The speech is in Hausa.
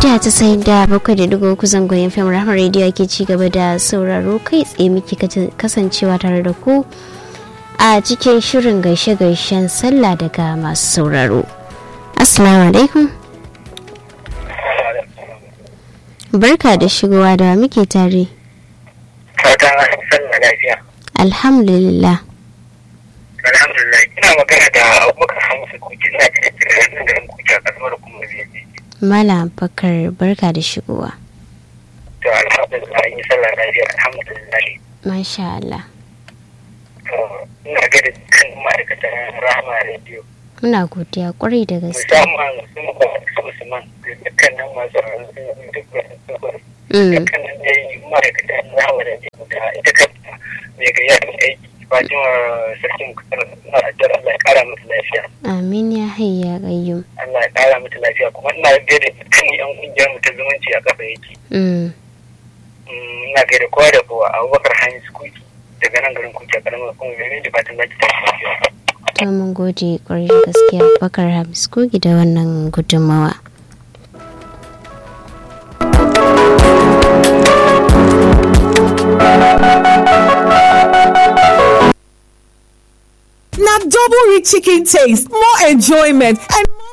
mita tasa'in da bakwai da dugu uku zangon fm rahama rediyo ake ci gaba da sauraro kai tsaye muke kasancewa tare da ku a cikin shirin gaishe-gaishen sallah daga masu sauraro assalamu alaikum barka da shigowa da muke tare fatan sallah lafiya alhamdulillah alhamdulillah ina magana da abubakar hamsu kuki ina cikin cikin garin kuki a kasar kuma biyu Malam Bakar barka da shigowa. to alhamdulillah an yi sallah lafiya alhamdulillah Masha Allah. to ina ga da kan ma'aikatan rahama radio Muna godiya kwarai da gaske. musamman sun ba su usman da dukkanin masu rarrasu duk wasu Mm. dukkanin dai ma'aikatan rahama radio da ita kanta mai gayya da aiki fatima sarkin kusur na ajiyar allah ya kara musu lafiya Amin ya hayya gayyum. allah ya kara musu lafiya kuma ina gaida dukkan yan kungiyar mu ta zumunci a kafa yake Mm. Mm, ina gaida kowa da kowa abubakar hanyar kuki daga nan garin kuki a karamar kuma mai da fatan zaki ta lafiya To mun gode kwarai da gaske Bakar Hamis Kogi da wannan gudunmawa. na double rich chicken taste more enjoyment and